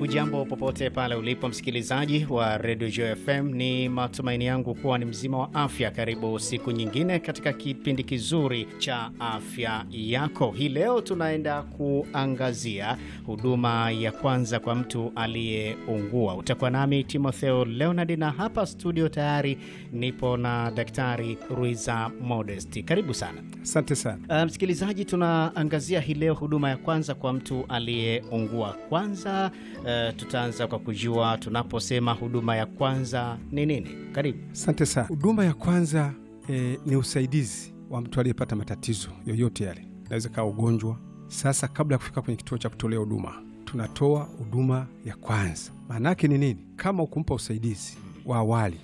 Hujambo popote pale ulipo msikilizaji wa Radio Joy FM, ni matumaini yangu kuwa ni mzima wa afya. Karibu siku nyingine katika kipindi kizuri cha afya yako. Hii leo tunaenda kuangazia huduma ya kwanza kwa mtu aliyeungua. Utakuwa nami Timotheo Leonard, na hapa studio tayari nipo na Daktari Ruiza Modest. Karibu sana. Asante sana. Uh, msikilizaji, tunaangazia hii leo huduma ya kwanza kwa mtu aliyeungua. Kwanza uh, tutaanza kwa kujua tunaposema huduma ya kwanza ni nini. Karibu. Asante sana. Huduma ya kwanza eh, ni usaidizi wa mtu aliyepata matatizo yoyote yale, inaweza kawa ugonjwa. Sasa kabla ya kufika kwenye kituo cha kutolea huduma, tunatoa huduma ya kwanza. Maana yake ni nini? Kama ukumpa usaidizi wa awali,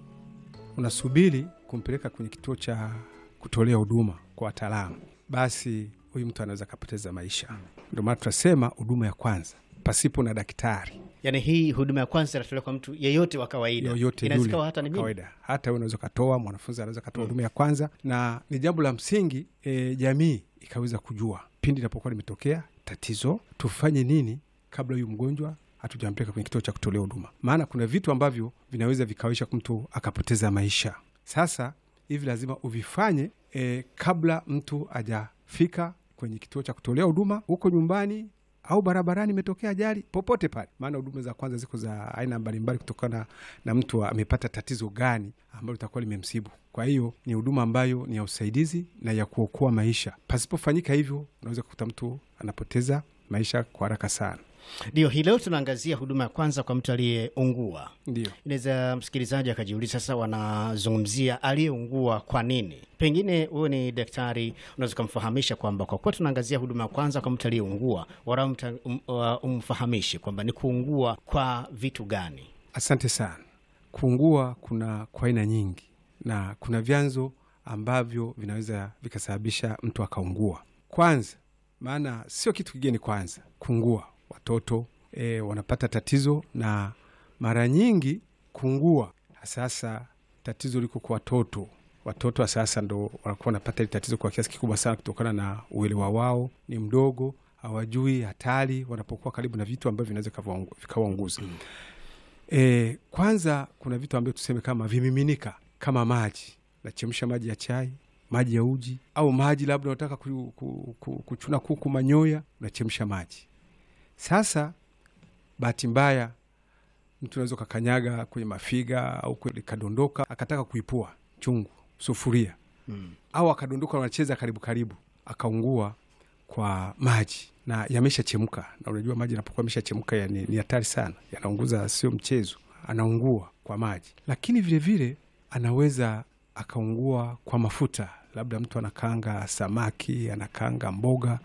unasubiri kumpeleka kwenye kituo cha kutolea huduma kwa wataalamu, basi huyu mtu anaweza akapoteza maisha. Ndio maana tunasema huduma ya kwanza pasipo na daktari Yaani hii huduma ya kwanza inatolewa kwa mtu yeyote wa kawaida, yoyote inaweza yule ikawa hata ni wa mimi. kawaida, hata wewe unaweza ukatoa, mwanafunzi anaweza katoa huduma ya kwanza, na ni jambo la msingi e, jamii ikaweza kujua pindi inapokuwa limetokea tatizo, tufanye nini kabla huyu mgonjwa hatujampeleka kwenye kituo cha kutolea huduma, maana kuna vitu ambavyo vinaweza vikawesha mtu akapoteza maisha. Sasa hivi lazima uvifanye e, kabla mtu hajafika kwenye kituo cha kutolea huduma, huko nyumbani au barabarani, imetokea ajali popote pale, maana huduma za kwanza ziko za aina mbalimbali kutokana na mtu amepata tatizo gani ambalo litakuwa limemsibu. Kwa hiyo ni huduma ambayo ni ya usaidizi na ya kuokoa maisha. Pasipofanyika hivyo, unaweza kukuta mtu anapoteza maisha kwa haraka sana. Ndio, hii leo tunaangazia huduma ya kwanza kwa mtu aliyeungua. Ndio. Inaweza msikilizaji akajiuliza sasa, wanazungumzia aliyeungua kwa nini? Pengine wewe ni daktari, unaweza ukamfahamisha kwamba kwa kuwa tunaangazia huduma ya kwanza kwa mtu aliyeungua, wala umta- um- uh, umfahamishe kwamba ni kuungua kwa vitu gani? Asante sana. Kuungua kuna kwa aina nyingi, na kuna vyanzo ambavyo vinaweza vikasababisha mtu akaungua. Kwanza, maana sio kitu kigeni. Kwanza kuungua, watoto e, wanapata tatizo, na mara nyingi kuungua sasa, tatizo liko kwa watoto. Watoto wa sasa ndo wanakuwa wanapata hili tatizo kwa kiasi kikubwa sana, kutokana na uelewa wao ni mdogo, hawajui hatari wanapokuwa karibu na vitu ambavyo vinaweza vikawaungu- vikawaunguza. E, kwanza kuna vitu ambavyo tuseme kama vimiminika kama maji, nachemsha maji ya chai, maji ya uji, au maji labda unataka ku, ku, ku, kuchuna kuku manyoya, unachemsha maji. Sasa bahati mbaya mtu unaweza ukakanyaga kwenye mafiga au kwenye- ikadondoka akataka kuipua chungu sufuria, au akadondoka, wanacheza karibu karibu, akaungua kwa maji na yameshachemka, na unajua maji yanapokuwa yameshachemka ya ni ni hatari sana, yanaunguza, sio mchezo. Anaungua kwa maji, lakini vilevile vile, anaweza akaungua kwa mafuta, labda mtu anakaanga samaki, anakaanga mboga,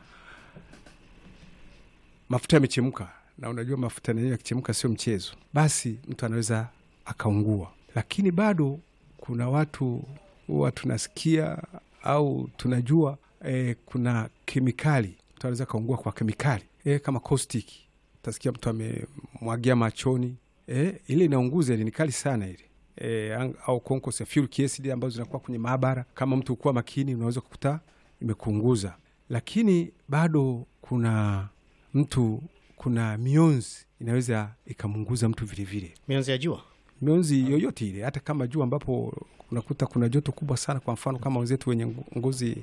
mafuta yamechemka, na unajua mafuta yenyewe yakichemka sio mchezo, basi mtu anaweza akaungua. Lakini bado kuna watu huwa tunasikia au tunajua eh, kuna kemikali mtu anaweza kaungua kwa kemikali eh, kama caustic. Utasikia mtu amemwagia machoni eh, ile inaunguza, ile ni kali sana ile eh, ang- au concourse ya furic acid ambazo zinakuwa kwenye maabara. Kama mtu ukuwa makini, unaweza kukuta imekuunguza. Lakini bado kuna mtu, kuna mionzi inaweza ikamunguza mtu vilevile Mionzi ya jua mionzi yoyote ile, hata kama jua ambapo unakuta kuna joto kubwa sana. Kwa mfano kama wenzetu wenye ngo- ngozi